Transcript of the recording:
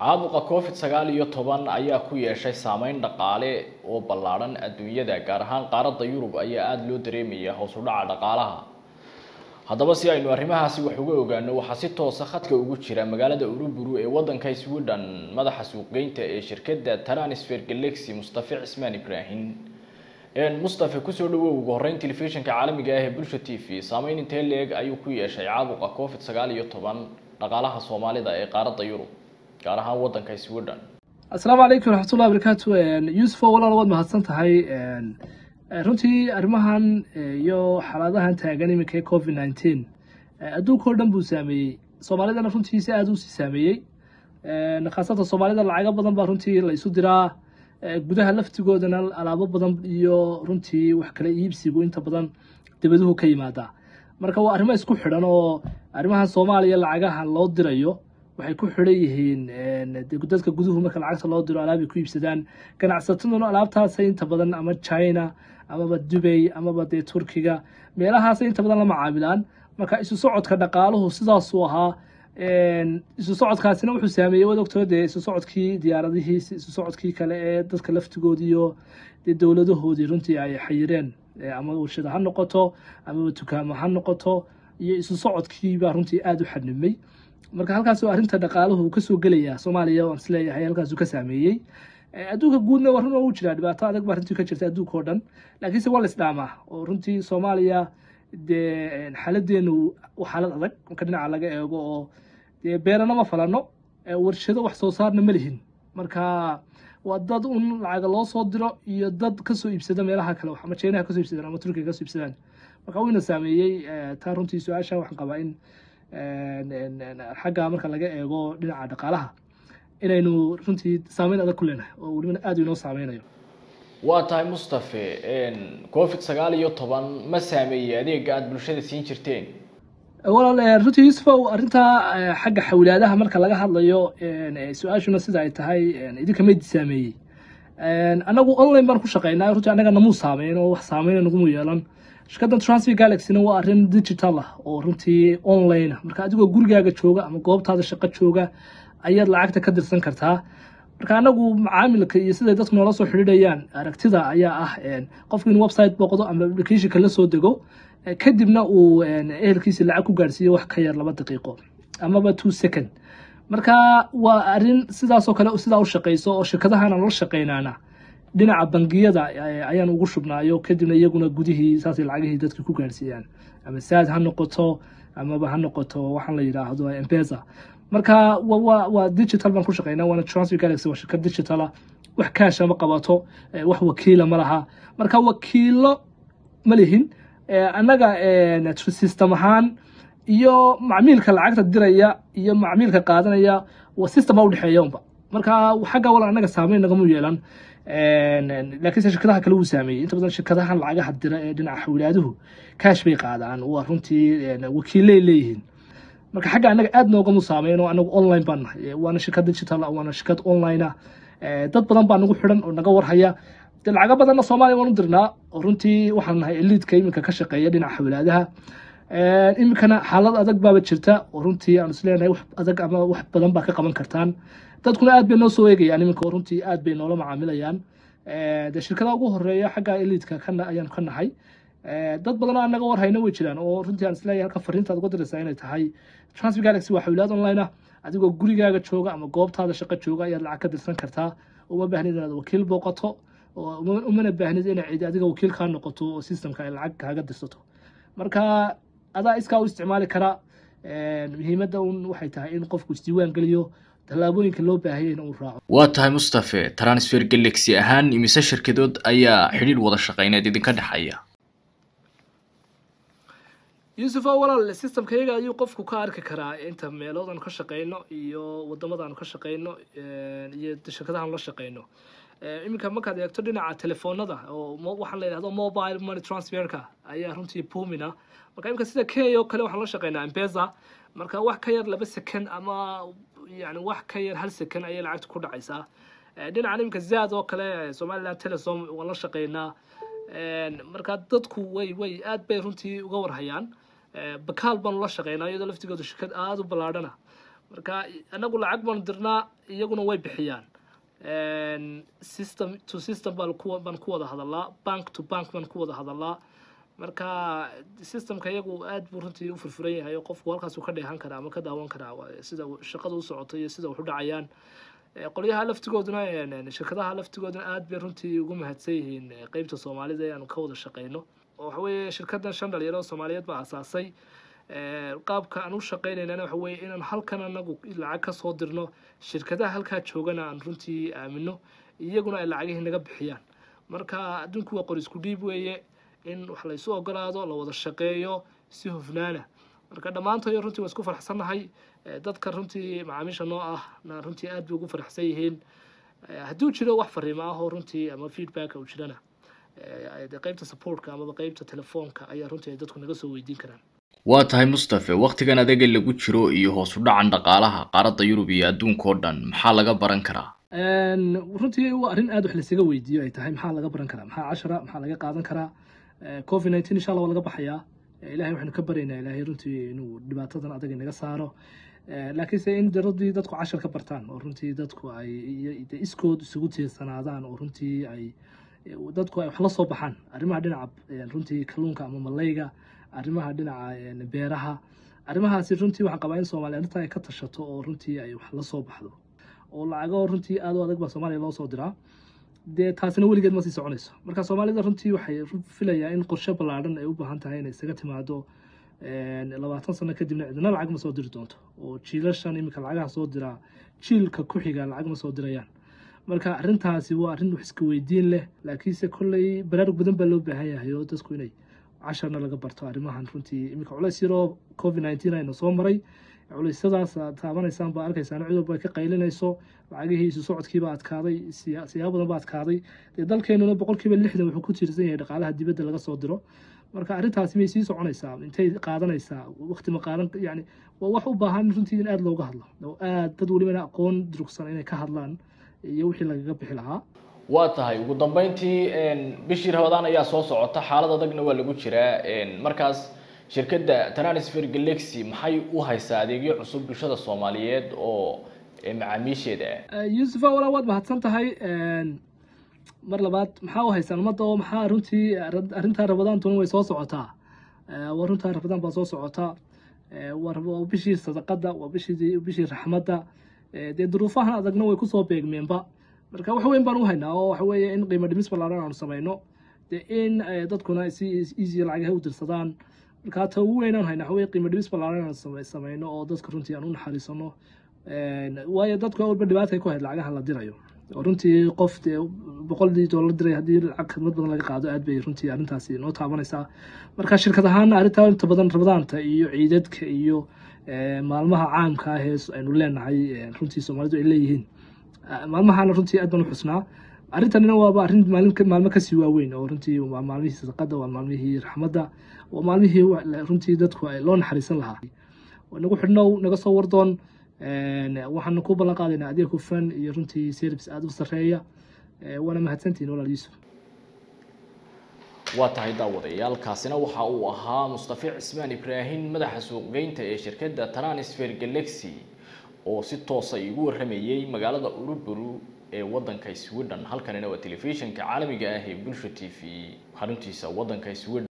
caabuqa covid sagaal iyo toban ayaa ku yeeshay saameyn dhaqaale oo ballaadhan adduunyada gaar ahaan qaaradda yurub ayaa aada loo dareemaya hoos u dhaca dhaqaalaha haddaba si aynu arrimahaasi wax uga ogaano waxaa si toosa khadka ugu jira magaalada uruburu ee waddanka sweden madaxa suuqgeynta ee shirkadda transfer galaxy mustafe cismaan ibraahim mustafe kusoo dhawow ugu horreyn telefishinka caalamiga ah ee bulsha t v saameyn intee leeg ayuu ku yeeshay caabuqa covid sagaal iyo toban dhaqaalaha soomaalida ee qaaradda yurub gaar ahaan waddanka sweden asalaamu calaykum waraxmatullahi wabarakaatu yuusufo walaal waad mahadsan tahay runtii arrimahan iyo xaaladahan taagan iminka ee covid nineteen adduunka oo dhan buu saameeyey soomaalidana runtii si aada u sii saameeyey khaasatan soomaalida lacago badan baa runtii la isu diraa gudaha laftigoodana alaabo badan iyo runtii wax kala iibsigu inta badan debaduhu ka yimaadaa marka waa arrimo isku xidhan oo arrimahan soomaaliya lacagaha loo dirayo waxay ku xidhan yihiin dadka guduhu marka lacagta loo diro alaabay ku iibsadaan ganacsataduna alaabtaasay inta badan ama china amaba dubay amaba dee turkiga meelahaasay inta badan la macaamilaan marka isu socodka dhaqaaluhu sidaasuu ahaa isu socodkaasina wuxuu saameeyey wad ogtoo dee isu socodkii diyaaradihii isu socodkii kale ee dadka laftigoodii iyo dee dowladahoodii runtii ay xayireen ama warshada ha noqoto amaba dukaamo ha noqoto iyo isu socodkii baa runtii aada u xadnimay marka halkaasoo arrinta dhaqaaluhu kasoo gelaya soomaaliya waan isleeyahay halkaasuu ka saameeyey adduunka guudna waa run oo u jiraa dhibaato adag baa runtii ka jirta adduunka oo dhan laakiinse waa la isdhaamaa oo runtii soomaaliya dee xaaladeenu xaalad adag marka dhinaca laga eego oo dee beerana ma falano warshado wax soo saarna ma lihin marka waa dad un lacaga loo soo diro iyo dad kasoo iibsada meelaha kale ama jeynaha kasoo iibsadaan ama turkiga kasoo iibsadaan marka wayna saameeyey taa runtii su-aasha waxaan qabaa in xagga marka laga eego dhinaca dhaqaalaha inaynu runtii saameyn adag ku leenahay oo welibana aada inoo saameynayo waa tahay mustafe covid sagaal iyo toban ma saameeyey adeega aada bulshada siin jirteen walaal runtii yuusufow arrintaa xagga xawlaadaha marka laga hadlayo su-aashuna sida ay tahay idinka mayd saameeyey anagu online baan ku shaqeynaa runtii annaga namuu saameyn oo wax saameyna nagumu yeelan shirkaddan transfer galaxyna waa arrin digital ah oo runtii online ah marka adigoo gurigaaga jooga ama goobtaada shaqo jooga ayaad lacagta ka dirsan kartaa marka anagu macaamilka iyo siday dadku noola soo xidhiidhayaan aragtida ayaa ah qofku in website booqdo ama applicationka la soo dego kadibna uu ehelkiisa lacag ku gaarsiiyo wax ka yar laba daqiiqo amaba two second marka waa arrin sidaasoo kale sidaa u shaqeyso oo shirkadahan la shaqeynaana dhinaca bangiyada ayaan ugu shubnaayo kadibna iyaguna gudihii saasay lacagihii dadka ku gaarsiiyaan ama saad ha noqoto amaba ha noqoto waxaan la yidhaahdo embeza marka waa digital baan ku shaqeynaa waana transfer galaxy waa shirkad digitala wax kaasha ma qabato wax wakiila ma laha marka wakiilo ma lihin annaga system ahaan iyo macmiilka lacagta diraya iyo macmiilka qaadanaya waa system baa udhexeeya unba marka xagga wala annaga saameyn nagamu yeelan laakiinse shirkadaha kale wuu saameeyey inta badan shirkadahan lacagaha dira ee dhinaca xawlaaduhu kaash bay qaadaan waa runtii wakiilay leeyihiin marka xagga annaga aad noogamu saameyn oo anagu online baan nahay waana shirkad digital ah waana shirkad online ah dad badan baa nagu xidhan oo naga warhaya de lacago badanna soomaaliya waan u dirnaa oo runtii waxaan nahay eliidka iminka ka shaqeeya dhinaca xawlaadaha iminkana xaalad adag baaba jirta oo runtii aan isleenahay wax adag ama wax badan baa ka qaban kartaan dadkuna aad bay noo soo eegayaan iminka oo runtii aad bay noola macaamilayaan de shirkadaha ugu horeeya xagga eliidka ayaan ka nahay dad badan oo aan naga warhayna way jiraan oo runtii aan isleeyahay halka fariintaad uga diraysaa inay tahay transfer galaxy waa xawlaad online ah adigoo gurigaaga jooga ama goobtaada shaqo jooga ayaad lacag ka dirsan kartaa uma baahnid inaad wakiil booqato umana baahnid inay cidi adiga wakiil kaa noqoto oo systemka ay lacag kaaga dirsato marka adaa iskaa u isticmaali karaa muhiimadda un waxay tahay in qofku isdiiwaan geliyo tallaabooyinka loo baahaya in uu raaco waa tahay mustafe transfer galaxy ahaan imise shirkadood ayaa xidhiidh wada shaqeyneed idinka dhexeeya yuusuf oo walaal systemka iyaga ayuu qofku ka arki karaa inta meelood aanu ka shaqeyno iyo wadamada aanu ka shaqeyno iyo shirkadaha aanu la shaqeyno iminka markaad eegto dhinaca telefoonada oo waxaan la yidhahdo mobile money transferka ayaa runtii boomina marka iminka sida kenya oo kale waxaan la shaqeynaa embeza marka wax ka yar laba second ama yani wax ka yar hal second ayay lacagta ku dhacaysaa dhinacan iminka zaad oo kale somaliland telesom waan la shaqeynaa marka dadku way way aad bay runtii uga warhayaan bakaal baanu la shaqeynaa iyadoo laftigooda shirkad aada u ballaadhana marka anagu lacag baanu dirnaa iyaguna way bixiyaan system to system baan ku baan ku wada hadalaa bank to bank baan ku wada hadalaa marka systemka iyagu aad buu runtii u furfuran yahay oo qofku halkaas uu ka dheehan karaa ama ka daawan karaa sida shaqada u socoto iyo sida wax u dhacayaan qolyaha laftigooduna shirkadaha laftigooduna aad bay runtii ugu mahadsan yihiin qeybta soomaalida ee aanu ka wada shaqeyno oo waxa weeye shirkadan shan dhalinyaro soomaaliyeed baa asaasay qaabka aan u shaqeynaynana waxa weeye inaan halkan anagu lacag kasoo dirno shirkadaha halkaa joogana aan runtii aamino iyaguna ay lacagihii naga bixiyaan marka adduunku waa qor isku dhiib weeye in wax laysu ogolaado la wada shaqeeyo si hufnaana marka dhammaantoyo runtii waa isku faraxsannahay dadka runtii macaamiisha noo ah na runtii aad bay ugu faraxsan yihiin hadduu jiro wax fariimo ah oo runtii ama feedback uu jirana qeybta supportka amaba qeybta telefoonka ayaa runtii ay dadku naga soo weydiin karaan waa tahay mustafe wakhtigan adaga lagu jiro iyo hoos u dhacan dhaqaalaha qaaradda yurub iyo adduunka oo dhan maxaa laga baran karaa runtii waa arrin aad wax laysaga weydiiyo ay tahay maxaa laga baran karaa maxaa cashara maxaa laga qaadan karaa covid nineteen insha allah waa laga baxayaa ilahay waxaynu ka baryaynaa ilahay runtii inuu dhibaatadan adag inaga saaro laakiinse in daradii dadku cashar ka bartaan oo runtii dadku ay iskood isugu tiirsanaadaan oo runtii ay dadku ay wax la soo baxaan arrimaha dhinaca runtii kalluunka ama malayga arrimaha dhinaca beeraha arrimahaasi runtii waxaan qabaa in soomaaliya arrinta ay ka tashato oo runtii ay wax la soo baxdo oo lacago runtii aad u adag baa soomaaliya loo soo diraa dee taasina weligeed ma sii soconayso marka soomaalida runtii waxay filayaa in qorshe ballaadhan ay u baahan tahay inay isaga timaado labaatan sano kadibna cidna lacag ma soo diri doonto oo jiilashan iminka lacagaha soo diraa jiilka ku xiga lacag ma soo dirayaan marka arrintaasi waa arrin wax iska weydiin leh laakiinse kolley baraarug badan baa loo baahan yahay oo dadku inay casharna laga barto arrimahan runtii iminka culays yaroo covid nineteen ayna soo maray culeysyadaas aad taabanaysaan baa arkaysaan cid walba ka qaylinayso lacagihii isu socodkiiba adkaaday siyaabo badan ba adkaaday dee dalkeenuna boqolkiiba lixdan wuxuu ku tiirsan yahay dhaqaalaha dibadda laga soo diro marka arrintaasi may sii soconaysaa intay qaadanaysaa waqti ma qaadan yani waa wax u baahan runtii in aada looga hadlo oo aad dad welibana aqoon durugsan inay ka hadlaan iyo wixii lagaga bixi lahaa waa tahay ugu dambeyntii bishii rabadaan ayaa soo socota xaalad adagna waa lagu jiraa markaas shirkadda transfer galaxy maxay u haysaa adeegyo cusub bulshada soomaaliyeed oo macaamiisheeda ah yuusufa walaa waad mahadsan tahay mar labaad maxaa u haysaan ummadda oo maxaa runtii arrintaa rabadaantuna way soo socotaa waa runtaa rabadaan baa soo socotaa waa bishii sadaqada waa bishii bishii raxmadda dee duruufahan adagna way kusoo beegmeenba marka wax weyn baan u haynaa oo waxa weeye in qiimo dhimis ballaaran aanu samayno dee in dadkuna si easy lacagaha u dirsadaan marka ta ugu weynaan haynaa waxa weye qiimo dhimis ballaaran aanu samayno oo dadka runtii aan u naxariisano waayo dadku walba dhibaatay ku hayd lacagaha la dirayo oo runtii qof dee boqoldii doolar diray haddii lacag khidmad badan laga qaado aad bay runtii arrintaasi noo taabanaysaa marka shirkad ahaana arrintaa inta badan rabadaanta iyo ciidadka iyo maalmaha caamka ah ee aynu leenahay runtii soomaalidu ay leeyihiin maalmahana runtii aad baan u xusnaa arrintanina waaba arrin maalin maalmo kasii waaweyn oo runtii waa maalmihii sadaqada waa maalmihii raxmadda waa maalmihii runtii dadku loo naxariisan lahaa nagu xidhnow naga soo wardoon waxaanu ku ballan qaadaynaa adeeg hufan iyo runtii service aada u sarreeya waana mahadsantihin walaal yuusuf waa tahay daawadayaal kaasina waxa uu ahaa mustafe cismaan ibraahim madaxa suuqgeynta ee shirkadda transfer galaxy oo si toosa igu warramayey magaalada uruburu ee waddanka sweden halkanina waa telefishinka caalamiga ah ee bulsha t v xaruntiisa waddanka sweden